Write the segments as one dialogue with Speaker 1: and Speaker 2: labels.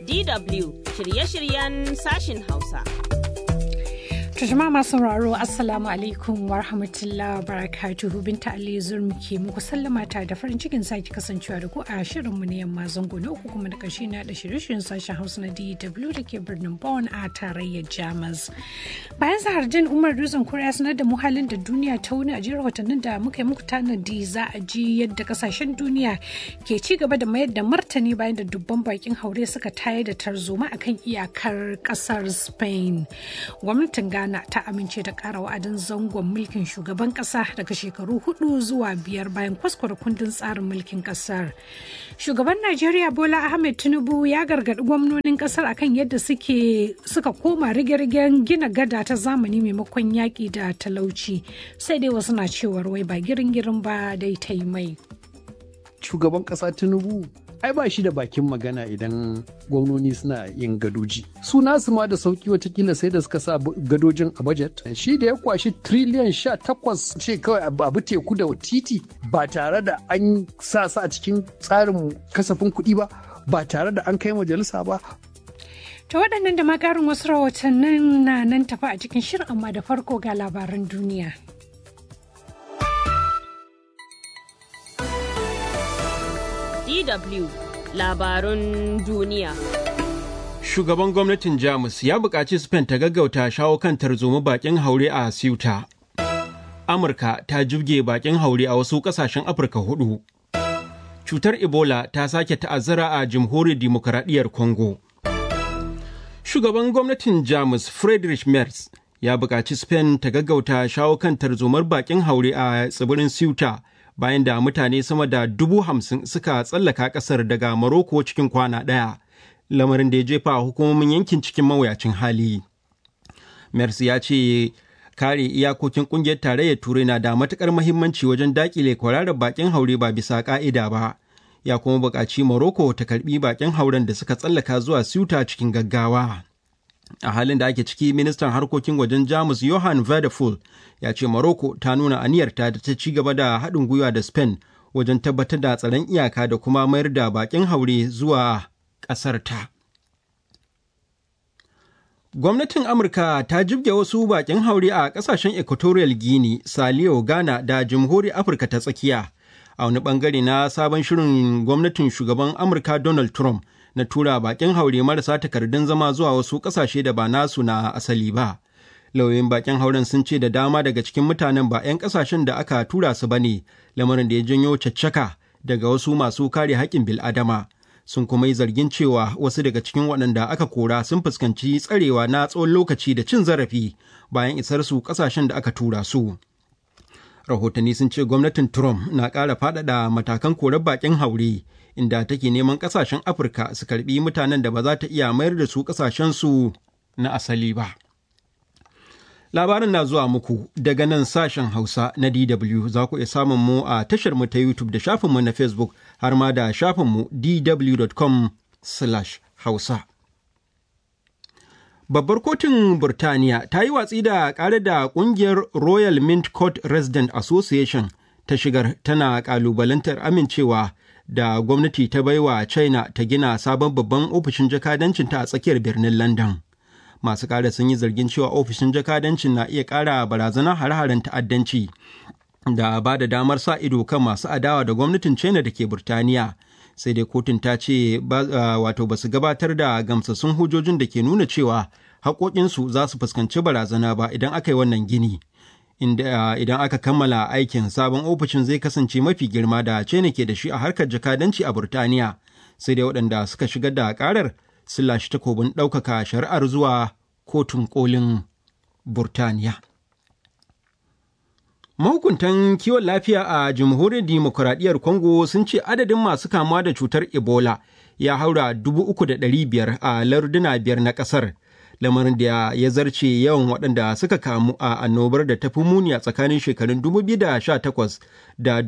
Speaker 1: DW shirye-shiryen sashin Hausa.
Speaker 2: jama'a masu sauraro assalamu alaikum wa rahmatullah barakatuhu binta ali zurmi ke muku sallama ta da farin cikin sake kasancewa da ku a shirinmu na yamma zango na uku kuma da ƙarshe na da shirye-shiryen sashen hausa na dw da ke birnin bonn a tarayyar jamus bayan zahardin umar dutsen kura sanar da muhalin da duniya ta wuni a jiyar watannin da muka yi muku tanadi za a ji yadda kasashen duniya ke ci gaba da mayar da martani bayan da dubban bakin haure suka tayar da tarzoma akan iyakar kasar spain gwamnatin ghana Ghana ta amince da ƙara wa'adin zangon mulkin shugaban ƙasa daga shekaru hudu zuwa biyar bayan kwaskwara kundin tsarin mulkin ƙasar. Shugaban Najeriya Bola Ahmed Tinubu ya gargaɗi gwamnonin ƙasar akan yadda suke suka koma rige-rigen gina gada ta zamani maimakon yaƙi da talauci. Sai dai wasu na cewar wai ba girin-girin ba dai ta yi mai.
Speaker 3: Shugaban ƙasa Tinubu ai ba shi da bakin magana idan gwamnoni suna yin gadoji su nasu ma da sauki watakila sai da suka sa gadojin a budget shi da ya kwashi triliyan sha takwas ce kawai abu teku da titi ba tare da an sa su a cikin tsarin kasafin kuɗi ba ba tare da an kai majalisa ba
Speaker 2: ta waɗannan da ma ƙarin wasu rahotannin na nan tafi a cikin shirin amma da farko ga labaran duniya.
Speaker 1: DW labarun duniya.
Speaker 4: Shugaban gwamnatin Jamus ya buƙaci Spain ta gaggauta shawo kan tarzoma bakin haure a Ceuta. Amurka ta jibge bakin haure a wasu ƙasashen Afirka hudu. Cutar Ebola ta sake ta'azzara a Jamhuriyar Dimokuraɗiyyar Congo. Shugaban gwamnatin Jamus Friedrich Merz ya buƙaci Spain ta gaggauta shawo kan tarzomar bakin haure a tsibirin Ceuta. bayan da mutane sama da dubu hamsin suka tsallaka kasar daga Maroko cikin kwana ɗaya, lamarin da ya jefa hukumomin yankin cikin mawuyacin hali. Mercy ya ce kare iyakokin kungiyar tarayyar turai na da matukar mahimmanci wajen dakile kwararar bakin haure ba bisa ka'ida ba. Ya kuma buƙaci Morocco ta karbi bakin hauren da suka tsallaka zuwa Ceuta cikin gaggawa. a halin da ake ciki ministan harkokin wajen jamus johan Vadeful ya ce morocco ta nuna aniyarta da ta ci gaba da haɗin gwiwa da spain wajen tabbatar da tsaron iyaka da kuma mayar da bakin haure zuwa ƙasarta gwamnatin amurka ta jibge wasu bakin haure a ƙasashen equatorial guinea saliyo ghana da jamhuriyar afirka ta tsakiya a wani bangare na sabon shirin gwamnatin shugaban amurka donald trump na tura bakin haure marasa takardun zama zuwa wasu kasashe da ba nasu na asali ba. Lauyoyin bakin hauren sun ce da dama daga cikin mutanen ba 'yan kasashen da aka tura su ba ne, lamarin da ya janyo caccaka daga wasu masu kare haƙƙin bil'adama. Sun kuma yi zargin cewa wasu daga cikin waɗanda aka kora sun fuskanci tsarewa na tsawon lokaci da cin zarafi bayan isar su kasashen da aka tura su. Rahotanni sun ce gwamnatin Trump na ƙara faɗaɗa matakan korar bakin haure. inda take neman kasashen afirka su karbi mutanen da ba za ta iya mayar da su kasashensu na asali ba labarin na zuwa muku daga nan sashen hausa na dw za ku iya samun mu a tashar mu ta youtube da shafinmu na facebook har ma da shafinmu dw.com hausa babbar kotun burtaniya ta yi watsi da ƙare da ƙungiyar royal mint court resident association ta shigar tana ƙalubalantar amincewa da gwamnati ta baiwa china ta gina sabon babban ofishin jakadancinta a tsakiyar birnin london masu ƙara sun yi zargin cewa ofishin jakadancin na iya ƙara barazana hare-haren ta'addanci da ba da damar sa ido kan masu adawa da gwamnatin china da ke burtaniya sai dai kotun ta ce wato ba su gabatar da gamsassun hujjojin da ke nuna cewa haƙoƙinsu za su fuskanci barazana ba idan aka yi wannan gini inda idan aka kammala aikin sabon ofishin zai kasance mafi girma da China ke da shi a harkar jakadanci a Burtaniya sai dai waɗanda suka shigar da ƙarar sun lashe takobin ɗaukaka shari'ar zuwa kotun kolin Burtaniya. Mahukuntan kiwon lafiya a jamhuriyar dimokuraɗiyyar Congo sun ce adadin masu kamuwa da cutar Ebola ya haura dubu uku da ɗari biyar a larduna biyar na ƙasar. lamarin da ya zarce yawan waɗanda suka kamu a annobar da ta fi muni a tsakanin shekarun 2018 da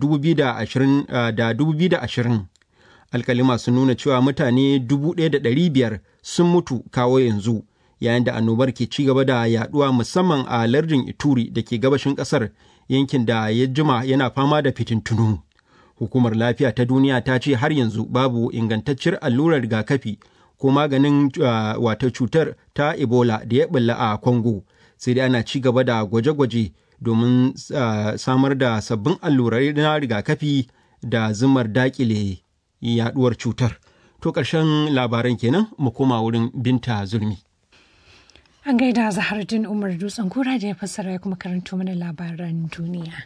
Speaker 4: 2020. Alkalima sun nuna cewa mutane 1,500 sun mutu kawo yanzu, yayin da annobar ke ci gaba da yaduwa musamman a lardin Ituri da ke gabashin ƙasar yankin da ya jima yana fama da fitintunu. Hukumar lafiya ta duniya ta ce har yanzu babu ingantacciyar allurar rigakafi ko maganin wato cutar ta ebola da ya bulla a congo sai dai ana ci gaba da gwaje-gwaje domin samar da sabbin allurai na rigakafi da zumar dakile yaduwar cutar to ƙarshen labaran kenan mu koma wurin binta zulmi
Speaker 2: An gaida Zahardin Umar Dutsen kura da ya fassara ya kuma karanto mana labaran duniya.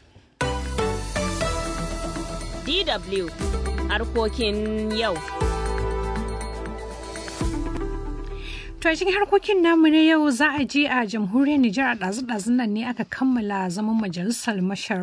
Speaker 1: DW harkokin yau.
Speaker 2: To a cikin harkokin namu na yau za a je a jamhuriyar Nijar a ɗazu-ɗazun nan ne aka kammala zaman majalisar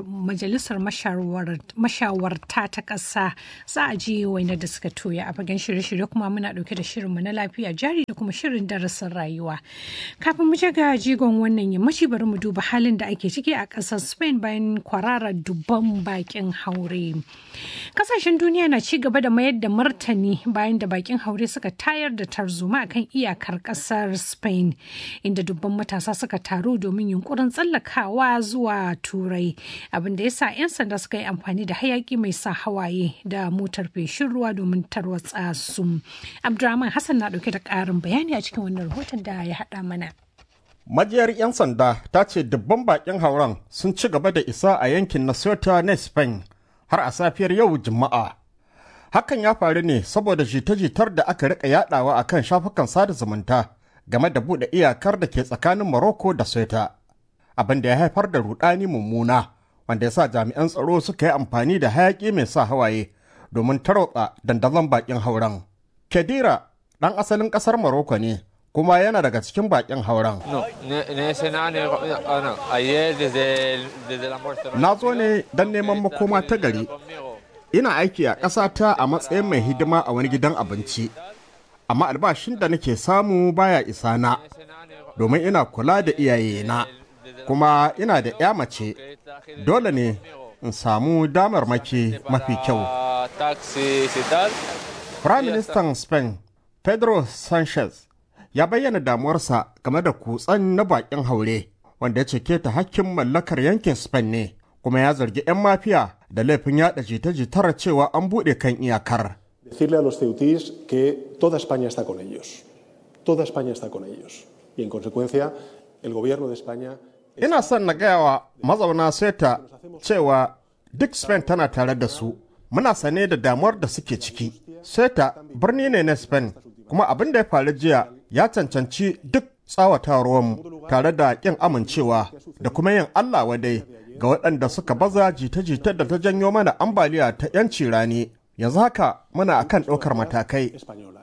Speaker 2: mashawarta ta ƙasa za a je wainar da suka toya a fagen shirye-shirye kuma muna ɗauke da shirinmu na lafiya jari da kuma shirin darasin rayuwa. Kafin mu ga jigon wannan yammaci bari mu duba halin da ake ciki a ƙasar Spain bayan kwararar dubban bakin haure. Kasashen duniya na ci gaba da mayar da martani bayan da bakin haure suka tayar da tarzoma akan iyakar kasar spain inda dubban matasa suka taru domin yunkurin tsallakawa zuwa turai abinda ya sa 'yan sanda suka yi amfani da hayaki mai sa hawaye da motar feshin ruwa domin tarwatsa su abdurrahman hassan na dauke da karin bayani a cikin wannan rahoton da ya hada mana
Speaker 5: majiyar 'yan sanda ta ce dubban bakin hauren sun ci gaba da isa a yankin na Ceuta na spain har a safiyar yau juma'a hakan ya faru ne saboda jita-jitar da aka rika yadawa a kan shafukan sada zumunta game da buɗe iyakar da ke tsakanin Morocco da Ceuta abin da ya haifar da rudani mummuna wanda ya sa jami'an tsaro suka yi amfani da hayaki mai sa hawaye domin tarotsa dandazon bakin hauren. Kedira ɗan asalin ƙasar Morocco ne kuma yana daga cikin bakin hauren. Na zo ne don neman makoma ta gari ina aiki a ƙasata a matsayin mai hidima a wani gidan abinci amma albashin da nake samu baya isa na domin ina kula da iyayena kuma ina da ya mace dole ne in samu damarmaki mafi kyau Prime Minister Spain Pedro Sanchez ya bayyana damuwarsa game da kutsen na bakin haure wanda ya cike ta hakkin mallakar yankin Spain ne kuma ya zargi 'yan mafiya da laifin yada jita-jitar cewa an buɗe kan iyakar.
Speaker 6: Decirle a los ceutíes que toda España está con ellos. Toda España está con ellos. Y en consecuencia, el gobierno de España.
Speaker 5: Ina son na gaya wa mazauna Seta cewa duk Spain tana tare da su. Muna sane da damuwar da suke ciki. Seta birni ne na Spain, kuma abin da ya faru jiya ya cancanci duk tsawatawarmu tare da ƙin amincewa da kuma yin Allah wadai ga waɗanda suka baza jita-jitar da ta janyo mana ambaliya ta 'yanci rani yanzu haka muna akan ɗaukar matakai.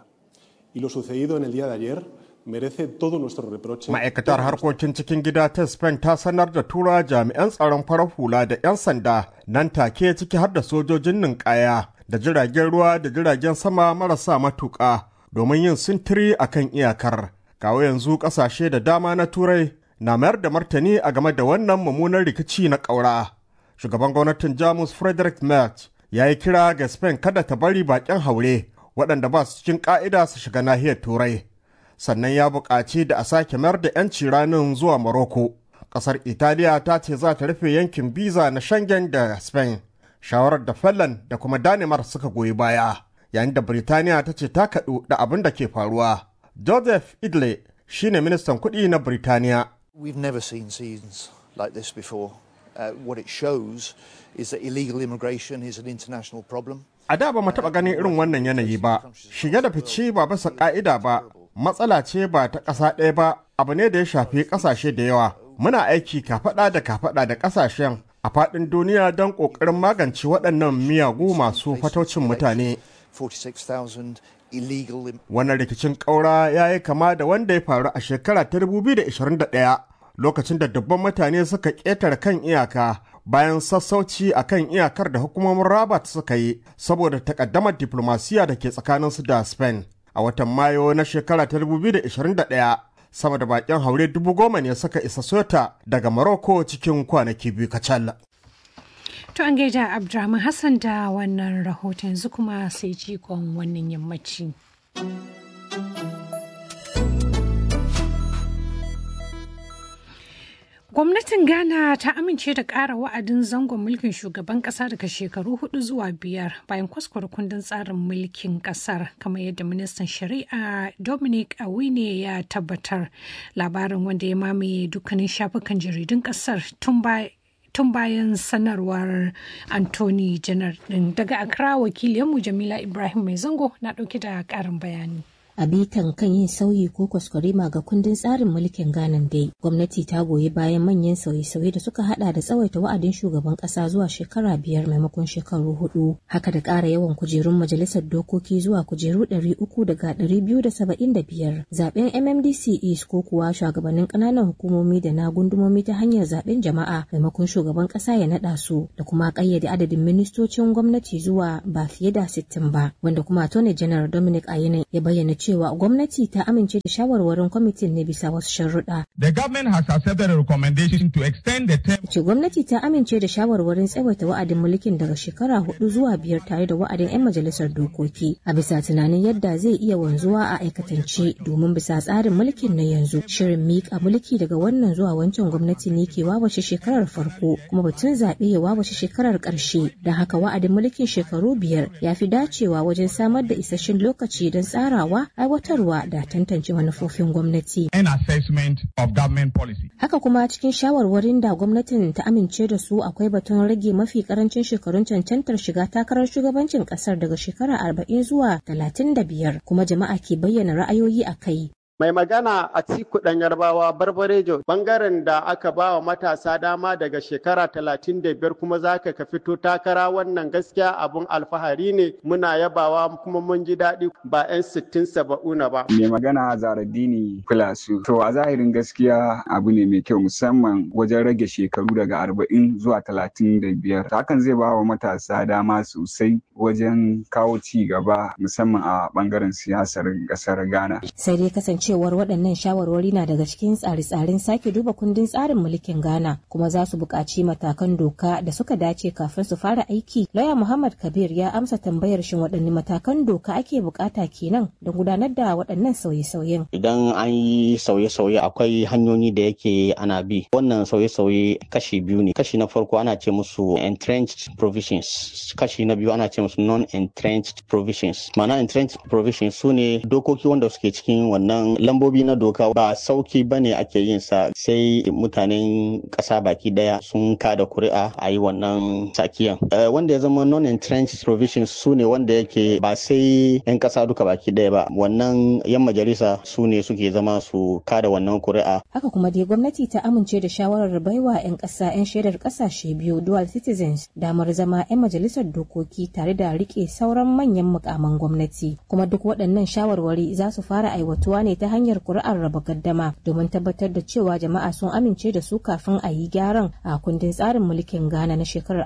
Speaker 5: Ma'aikatar harkokin cikin gida ta Spain ta sanar da tura jami'an tsaron farar hula da 'yan sanda nan take ciki har da sojojin ninkaya da jiragen ruwa da jiragen sama marasa matuƙa domin yin sintiri akan iyakar. Kawo yanzu ƙasashe da dama na Turai na mayar da martani a game da wannan mummunan rikici na ƙaura. Shugaban gwamnatin Jamus Frederick Merz ya yi kira ga Spain kada ta bari baƙin haure waɗanda ba su cikin ƙa'ida su shiga nahiyar Turai. Sannan ya buƙaci da a sake mayar da 'yanci ranin zuwa Morocco. Ƙasar Italiya ta ce za ta rufe yankin biza na Schengen da Spain. Shawarar da Finland da kuma Danimar suka goyi baya. Yayin da Birtaniya ta ce ta kaɗu da abin da ke faruwa. Joseph Idle shine ministan kuɗi na Birtaniya.
Speaker 7: We've never seen scenes like this before. Uh, what it shows is that illegal immigration is an international problem.
Speaker 5: A da ba mu taɓa ganin irin wannan yanayi ba, shige da fice ba bisa ƙa'ida ba, matsala ce ba ta ƙasa ɗaya ba, abu ne da ya shafi ƙasashe da yawa. Muna aiki kafaɗa da kafaɗa da ƙasashen a faɗin duniya don ƙoƙarin magance waɗannan miyagu masu fataucin mutane.
Speaker 7: 46,000 illegal
Speaker 5: Wannan rikicin ƙaura ya yi kama da wanda ya faru a shekara ta 2021 lokacin da dubban mutane suka ƙetare kan iyaka bayan sassauci a kan iyakar da hukumomin Rabat suka yi saboda takaddamar diplomasiya da ke tsakaninsu da Spain. A watan Mayu na shekara ta 2021 sama da bakin haure dubu goma ne suka isa Sota daga Morocco cikin kwanaki biyu kacal.
Speaker 2: To an gaida Abdurrahman Hassan da wannan rahoton yanzu kuma sai jikon wannan yammaci. Gwamnatin Ghana ta amince da ƙara wa'adin zangon mulkin shugaban ƙasa daga shekaru hudu zuwa biyar bayan kwaskwar kundin tsarin mulkin ƙasar kamar yadda ministan shari'a Dominic Awine ya tabbatar labarin wanda ya mamaye dukkanin shafukan jaridun ƙasar tun tun bayan sanarwar Anthony Janar din daga Accra wakiliyanmu Jamila Ibrahim Mai Zango na ɗauke da ƙarin bayani.
Speaker 8: a bitan kan yin sauyi ko kwaskwarima ga kundin tsarin mulkin Ghana dai gwamnati ta goyi bayan manyan sauye-sauye da suka hada da tsawaita wa'adin shugaban kasa zuwa shekara biyar maimakon shekaru hudu haka da ƙara yawan kujerun majalisar dokoki zuwa kujeru ɗari uku daga ɗari biyu da saba'in da biyar zaben MMDC East ko kuwa shugabannin ƙananan hukumomi da na gundumomi ta hanyar zaben jama'a maimakon shugaban ƙasa ya naɗa su da kuma ƙayyade adadin ministocin gwamnati zuwa ba fiye da sittin ba wanda kuma Attorney General Dominic Ayine ya bayyana cewa gwamnati ta amince da shawarwarin kwamitin ne bisa wasu sharuɗa.
Speaker 9: The government has accepted a recommendation to extend the term.
Speaker 8: Ce gwamnati ta amince da shawarwarin tsawaita wa'adin mulkin daga shekara hudu zuwa biyar tare da wa'adin 'yan majalisar dokoki a bisa tunanin yadda zai iya wanzuwa a aikatance domin bisa tsarin mulkin na yanzu shirin miƙa mulki daga wannan zuwa wancan gwamnati ne ke wawashe shekarar farko kuma batun zaɓe ya wawashe shekarar ƙarshe don haka wa'adin mulkin shekaru biyar ya fi dacewa wajen samar da isasshen lokaci don tsarawa aiwatarwa da tantance manufofin gwamnati.
Speaker 9: And assessment of government policy.
Speaker 8: Haka kuma cikin shawarwarin da gwamnatin ta amince da su akwai batun rage mafi karancin shekarun cancantar shiga takarar shugabancin kasar daga shekara arba'in zuwa talatin da biyar kuma jama'a ke bayyana ra'ayoyi a kai.
Speaker 10: Mai magana a ciku ɗan yarbawa barbarejo bangaren da aka ba wa matasa dama daga shekara talatin da biyar kuma za ka fito takara wannan gaskiya abun alfahari ne muna yabawa kuma mun ji daɗi ba 'yan sittin saba'una ba.
Speaker 11: Mai magana Zaradini Filasu. To a zahirin gaskiya abu ne mai kyau musamman wajen rage shekaru daga arba'in zuwa talatin da biyar. Hakan zai ba wa matasa dama sosai wajen kawo ci gaba musamman a bangaren siyasar ƙasar Ghana.
Speaker 8: Sai dai kasance cewar waɗannan shawarwari na daga cikin tsare-tsaren sake duba kundin tsarin mulkin Ghana kuma za su buƙaci matakan doka da suka dace kafin su fara aiki. Lauya Muhammad Kabir ya amsa tambayar shin waɗanne matakan doka ake buƙata kenan don gudanar da waɗannan sauye-sauyen.
Speaker 12: Idan an yi sauye-sauye akwai hanyoyi da yake ana bi. Wannan sauye-sauye kashi biyu ne. Kashi na farko ana ce musu entrenched provisions. Kashi na biyu ana ce musu non-entrenched provisions. Ma'ana entrenched provisions su ne dokoki wanda suke cikin wannan lambobi na doka ba sauki ba ne ake yin sa sai mutanen ƙasa baki daya sun kada kuri'a a yi wannan sakiyan wanda ya zama non-entrenched provisions su ne wanda yake ba sai 'yan ƙasa duka baki daya ba wannan 'yan majalisa su ne suke zama su kada wannan kuri'a
Speaker 8: haka kuma dai gwamnati ta amince da shawarar baiwa 'yan ƙasa 'yan shaidar ƙasashe biyu dual citizens damar zama 'yan majalisar dokoki tare da rike sauran manyan mukaman gwamnati kuma duk waɗannan shawarwari za su fara aiwatuwa ne ta hanyar kuri'ar raba gaddama domin tabbatar da cewa jama'a sun amince da su kafin a yi gyaran a kundin tsarin mulkin Ghana na shekarar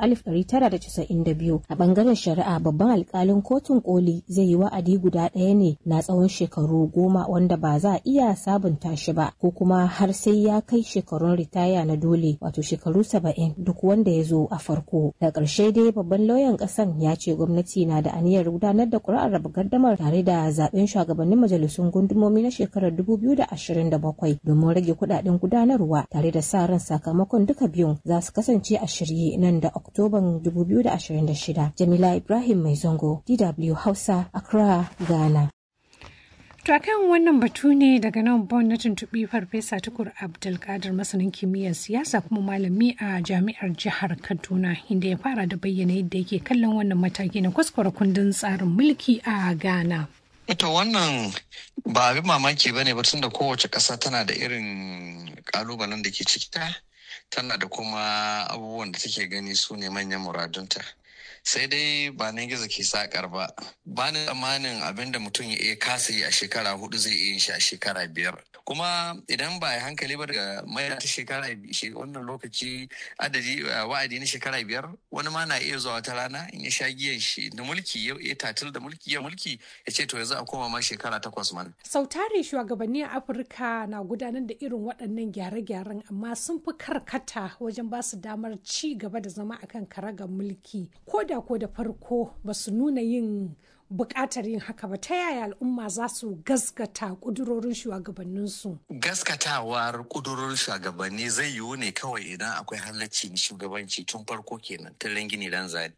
Speaker 8: 1992 a bangaren shari'a babban alkalin kotun koli zai yi wa'adi guda ɗaya ne na tsawon shekaru goma wanda ba za a iya sabunta shi ba ko kuma har sai ya kai shekarun ritaya na dole wato shekaru saba'in duk wanda ya zo a farko da ƙarshe dai babban lauyan ƙasan ya ce gwamnati na da aniyar gudanar da kuri'ar raba gaddamar tare da zaben shugabannin majalisun gundumomi na shekarar 2027 domin rage kudaden gudanarwa tare da sa ran sakamakon duka biyun za su kasance a shirye nan da oktoban 2026 jamila ibrahim mai zango dw hausa accra ghana
Speaker 2: To kan wannan batu ne daga nan bon na tuntuɓi farfesa tukur abdulkadir masanin kimiyyar siyasa kuma malami a jami'ar jihar kaduna inda ya fara da bayyana yadda yake kallon wannan mataki na kwaskwara kundin tsarin mulki a ghana
Speaker 13: Ito wannan ba abin mamaki ba ne da kowace ƙasa tana da irin ƙalubalen da ke cikita tana da kuma abubuwan da take gani su ne manyan muradunta. sai dai ba nan gizo ke sakar ba ba ni tsammanin abin da mutum ya iya kasa yi a shekara hudu zai iya shi a shekara biyar kuma idan ba ya hankali ba daga mai ta shekara wannan lokaci adadi wa'adi na shekara biyar wani ma na iya zuwa wata rana in ya sha giyan shi da mulki ya tatil da mulki ya mulki ya ce to yanzu a koma ma shekara takwas man.
Speaker 2: sau tare shugabanni a afirka na gudanar da irin waɗannan gyare-gyaren amma sun fi karkata wajen ba su damar ci gaba da zama akan karagar mulki ko da ko da farko ba su nuna yin buƙatar yin haka ba ta yaya al'umma za su gaskata ƙudurorin shugabanninsu
Speaker 13: gaskatawar kudurorin shugabanni zai yiwu ne kawai idan akwai halacci shugabanci tun farko kenan tun gini dan zane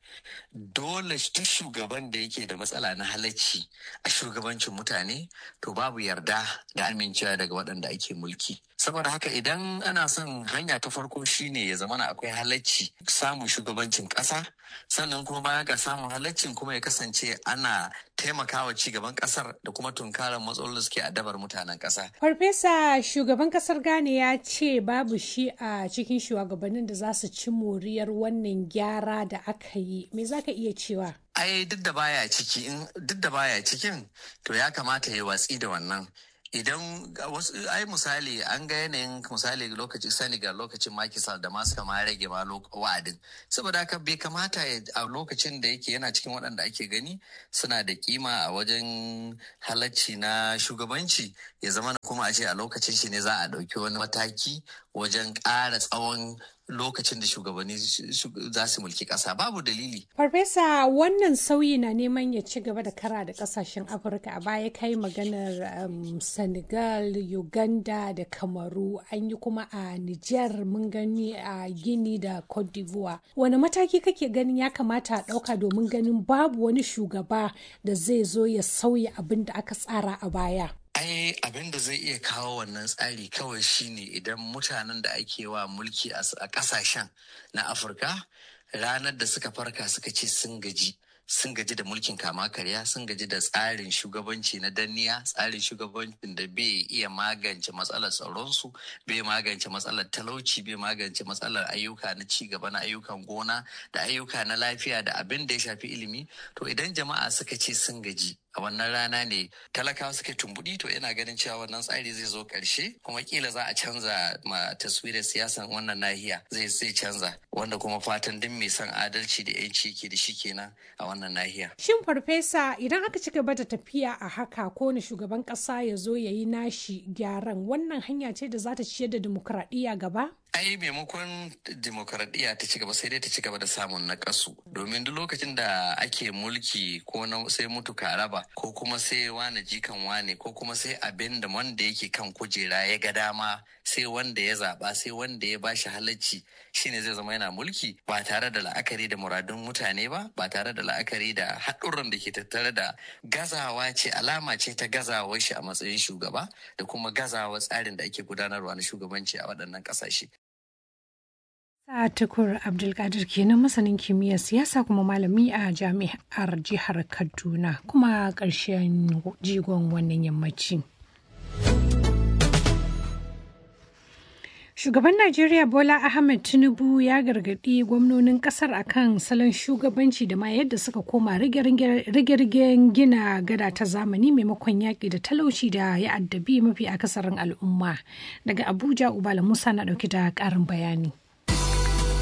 Speaker 13: dole duk shugaban da yake da matsala na halacci a shugabancin mutane to babu yarda da amincewa daga waɗanda ake mulki saboda haka idan ana son hanya ta farko shine ya zamana akwai halacci samun shugabancin ƙasa sannan kuma baya ga samun halaccin kuma ya kasance ana taimakawa ci gaban ƙasar da kuma tunkarar matsalolin da suke adabar mutanen ƙasa.
Speaker 2: farfesa shugaban ƙasar ghana ya ce babu shi a cikin shugabannin da za su ci moriyar wannan gyara da aka yi me za ka iya cewa
Speaker 13: ai duk da baya ciki in duk da baya cikin to ya kamata ya watsi da wannan idan wasu ai misali an ga yanayin misali lokacin senegal lokacin makisal da masu kama rage ma wa'adin saboda haka bai kamata a lokacin da yake yana cikin waɗanda ake gani suna da kima a wajen halacci na shugabanci ya zama kuma a ce a lokacin shi ne za a ɗauki wani mataki wajen ƙara tsawon lokacin da shugabanni za su mulki ƙasa babu dalili.
Speaker 2: Farfesa wannan sauyi na neman ya ci gaba da kara da ƙasashen Afirka a baya kai maganar um, Senegal, Uganda da Kamaru an yi kuma a Niger mun gani a Gini da Cote d'Ivoire. Wani mataki kake ganin ya kamata a ɗauka domin ganin babu wani shugaba da zai zo ya sauya abin da aka tsara a baya?
Speaker 13: ai abin da zai iya kawo wannan tsari kawai shine idan mutanen da ake wa mulki a kasashen na afirka ranar da suka farka suka ce sun gaji sun gaji da mulkin kama karya sun gaji da tsarin shugabanci na danniya tsarin shugabancin da bai iya magance matsalar tsaronsu bai magance matsalar talauci bai magance matsalar ayyuka na ci gaba na ayyukan gona da ayyuka na lafiya da abin da ya shafi ilimi to idan jama'a suka ce sun gaji a wannan rana ne talakawa suke tumbuɗi to ina ganin cewa wannan tsari zai zo ƙarshe kuma kila za a canza ma taswirar siyasan wannan nahiya zai zai canza wanda kuma fatan duk mai son adalci da yanci ke da shi kenan a wannan nahiya.
Speaker 2: Shin farfesa idan aka ci gaba da tafiya a haka ko ne shugaban ƙasa ya zo ya yi nashi gyaran wannan hanya ce da za ta ciyar da dimokuraɗiyya gaba?
Speaker 13: ai maimakon demokaradiyya ta ci gaba sai dai ta ci gaba da samun nakasu domin duk lokacin da ake mulki ko na sai mutu raba ko kuma sai wane jikan wane ko kuma sai abin da wanda yake kan kujera ya ga dama sai wanda ya zaba sai wanda ya bashi halacci shine zai zama yana mulki ba tare da la'akari da muradun mutane ba ba tare da la'akari da haɗurran da ke tattare da gazawa ce alama ce ta gazawar shi a matsayin shugaba da kuma gazawa tsarin da ake gudanarwa na shugabanci a waɗannan ƙasashe.
Speaker 2: Tukur Abdulkadir kenan masanin kimiyyar siyasa kuma malami a jami'ar jihar Kaduna kuma ƙarshen jigon wannan yammaci. Shugaban Najeriya Bola Ahmed Tinubu ya gargaɗi gwamnonin ƙasar akan salon shugabanci da ma yadda suka koma rige-rigen gina gada ta zamani maimakon yaƙi da talauci da ya addabi mafi akasarin al'umma. Daga Abuja, Ubala Musa na ɗauki da ƙarin bayani.